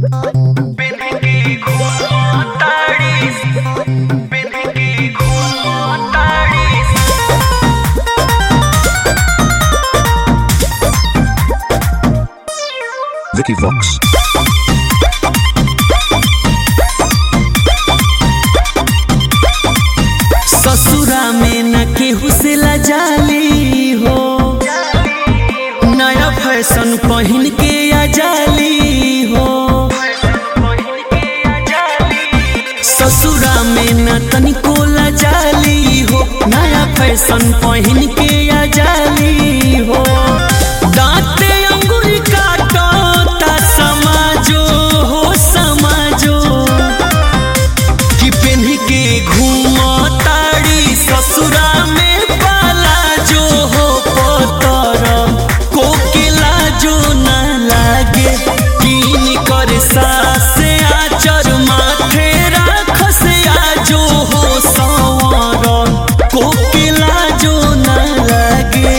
Vicky Vox. ससुरा में न केहू से लजाली हो नया फैशन पहन के आजाली हो ससुरा में न तनिको लजाली हो नया फैशन पहन के आजाली हो दांते अंगूरी काटो ता समाजो हो समाजो कि पेन्ह के घूम ताड़ी ससुरा में पाला जो हो पतर कोकिला जो न लागे कीन कर सासे आचर माथे राख से आजो हो संवर कोकिला जो न लागे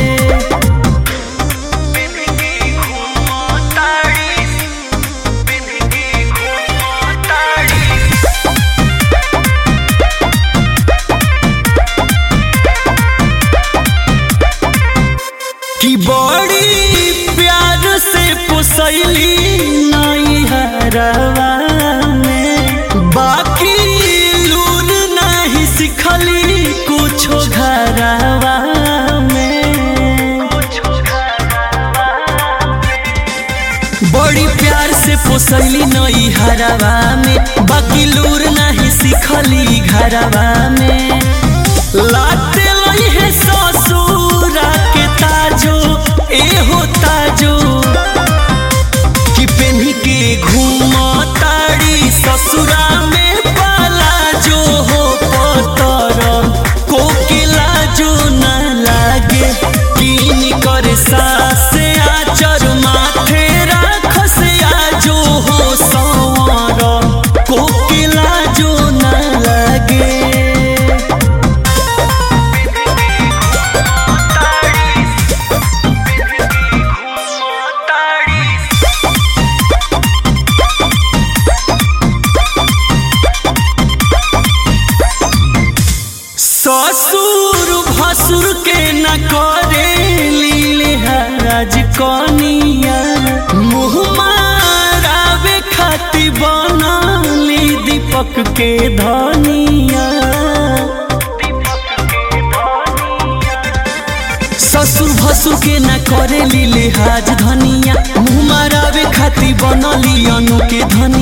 कि बड़ी प्यार से पोसैली नई हरवा में बाकी लूर नहीं सिखली कुछो घरवा में बड़ी प्यार से पोसैली नई हरवा में बाकी लूर नहीं सिखली घरवा में लाते लई है ससुरा के ताजो ए हो ताजो कि पेन्ही के घूम ताड़ी ससुरा में पाला जो हो पतर कोकिला जो न लागे कीन कर सासे आचर माथे राख से आजो हो संवर कोकिला जो न लागे ससुर भसुर के न करे लीले हराज कनिया मुँह मारावे खाती बनली दीपक के धनिया ससुर भसुर के न करे लीले हाज धनिया मुँह मारावे खाती बनली अनु के धनिया